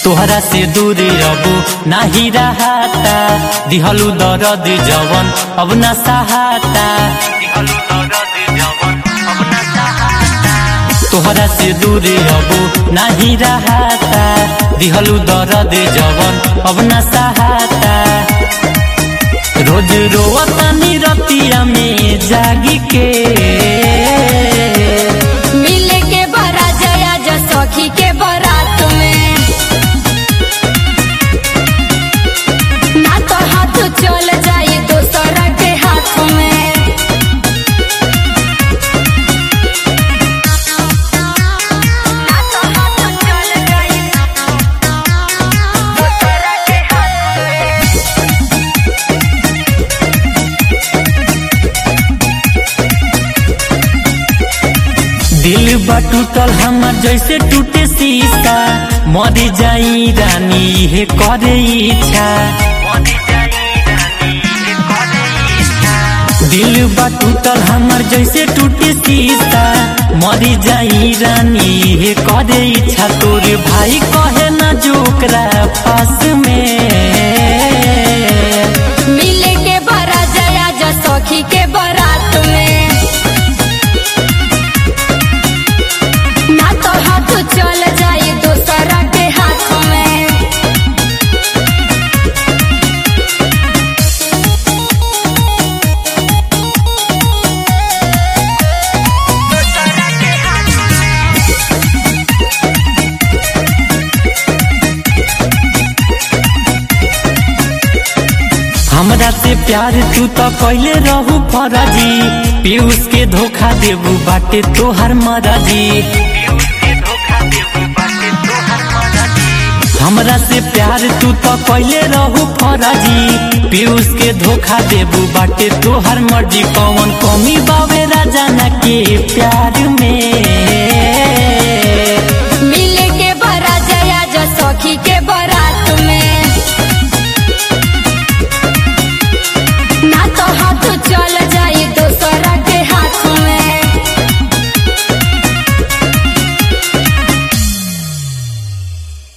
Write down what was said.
तोहरा से दूर अब नाही रहाता दिहलू दर्द जवन अब न सहाता तोहरा से दूर अब नाही रहाता दिहलू दर्द जवन अब न सहाता रोज रोवतानी रतिया में जागी के मिले के बरा जया जा सखी के बारात में ना तो हाथ चल जाई दोसरा के हाथ में ना तो हाथ चल जाई दोसरा के हाथ में दिल बा टूटल हमर जैसे टूटे शीशा मर जाई रानी हे करे इच्छा दिल बा टूटल हमर जैसे टूटे शीशा मर जाई रानी हे करे इच्छा तोरे भाई कहे ना जोकरा पास में मिले के बरा जया जा सखी के बारात में ना तो हाथ चल जाई दोसरा के हाथ में हमरा से प्यार तू तो कैले रहू फराजी पीयूष के धोखा देबू बाटे तोहर मराजी हमरा से प्यार तू तो कैले रहू फराजी पीयूष के धोखा देबू बाटे तोहर मर्जी कौन कमी बावे राजा ना के प्यार में